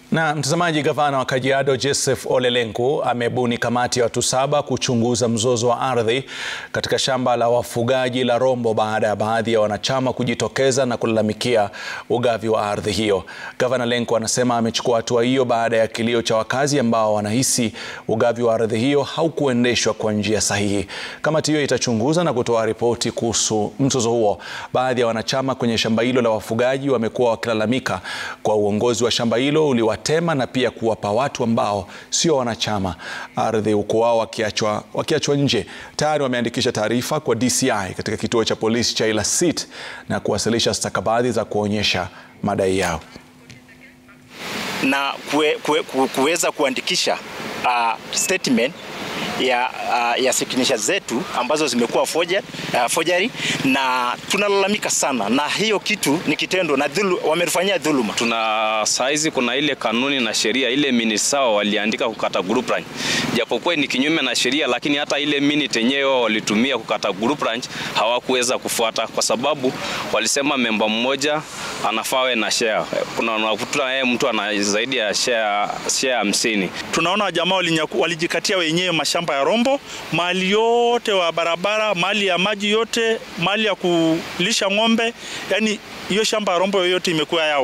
Na mtazamaji, gavana wa Kajiado Joseph Ole Lenku amebuni kamati ya watu saba kuchunguza mzozo wa ardhi katika shamba la wafugaji la Rombo baada ya baadhi ya wanachama kujitokeza na kulalamikia ugavi wa ardhi hiyo. Gavana Lenku anasema amechukua hatua hiyo baada ya kilio cha wakazi ambao wanahisi ugavi wa ardhi hiyo haukuendeshwa kwa njia sahihi. Kamati hiyo itachunguza na kutoa ripoti kuhusu mzozo huo. Baadhi ya wanachama kwenye shamba hilo la wafugaji wamekuwa wakilalamika kwa uongozi wa shamba hilo uliwa tema na pia kuwapa watu ambao sio wanachama ardhi huko wao wakiachwa wakiachwa nje. Tayari wameandikisha taarifa kwa DCI katika kituo cha polisi cha Ilasit na kuwasilisha stakabadhi za kuonyesha madai yao na kue, kue, kuweza kuandikisha uh, statement ya, uh, ya signature zetu ambazo zimekuwa forgery, uh, forgery na tunalalamika sana na hiyo kitu ni kitendo na dhulu, wametufanyia dhuluma. Tuna saizi kuna ile kanuni na sheria ile minute sawa waliandika kukata group ranch, japokuwa ni kinyume na sheria, lakini hata ile minute yenyewe walitumia kukata group ranch hawakuweza kufuata, kwa sababu walisema memba mmoja anafaa na share. Kuna unakuta yeye mtu ana zaidi ya share share hamsini. Tunaona jamaa walijikatia wenyewe mashamba ya Rombo, mali yote wa barabara, mali ya maji yote, mali ya kulisha ng'ombe, yani hiyo shamba ya Rombo yote imekuwa yao.